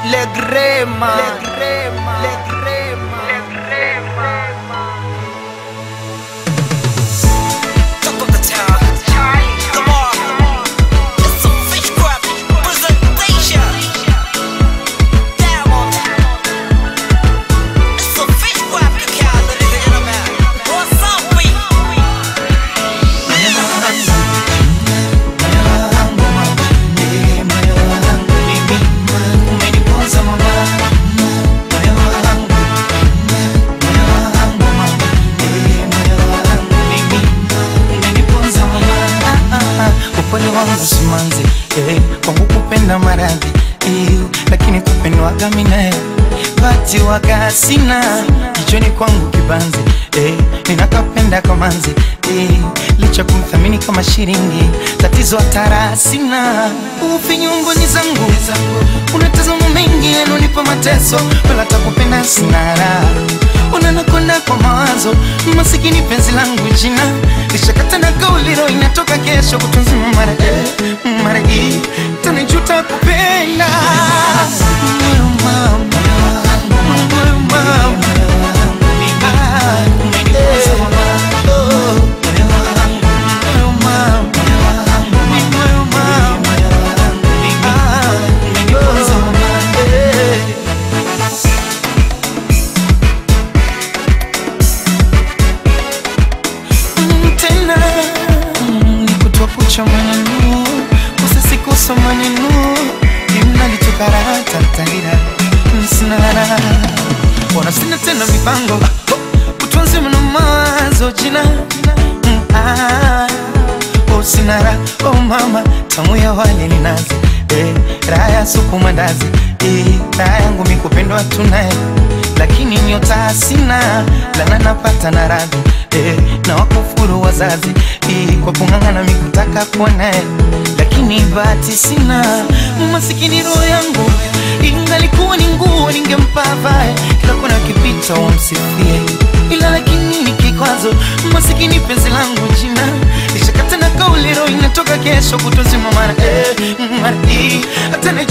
Le Grema, Le Grema, Le Grema, Le Grema. Top of the town. Come on. It's a fish crab presentation. Diamond. It's a fish crab you can't let it in a man. What's up, we? upole wangu simanzi eh, kwangu kupenda maradhi eh, lakini kupendwaga minae bati waga sina kichwani kwangu kibanzi eh, ninakapenda kamanzi eh, licha kumthamini kama shiringi tatizo hatara sina ufinyungoni zangu unatazama mengi yanonipa mateso wala takupenda sina raha unanakonda kwa mawazo masikini penzi langu jina lishakata na kauliro inatoka kesho kutunzima mara eh, mara hii tanijuta kupenda Moyo mama, moyo mama. Ah, eh, oh. Moyo mama, moyo mama. Ah, oh, eh. Mm, tena mm, ni kutwa kucha maneno kusasikusa maneno imnalitokaratatalira msinara wana sina tena mipango kutunzi mna mawazo jina Mm, ah, oh, sinara oh mama tamu ya wale ni nazi eh, raha ya supu mandazi eh, raha yangu mikupendwa tunaye lakini nyota sina lana napata na radhi eh, na wakufuru wazazi eh, kwa kung'ang'ana mikutaka kuwa naye lakini bahati sina masikini roho yangu ingalikuwa ni nguo ningempa vae kila kona kipita wamsifie ila lakini ni kikwazo masikini penzi langu jina lishakata na kauli roho inatoka kesho kutozima mara eh, mara hii hata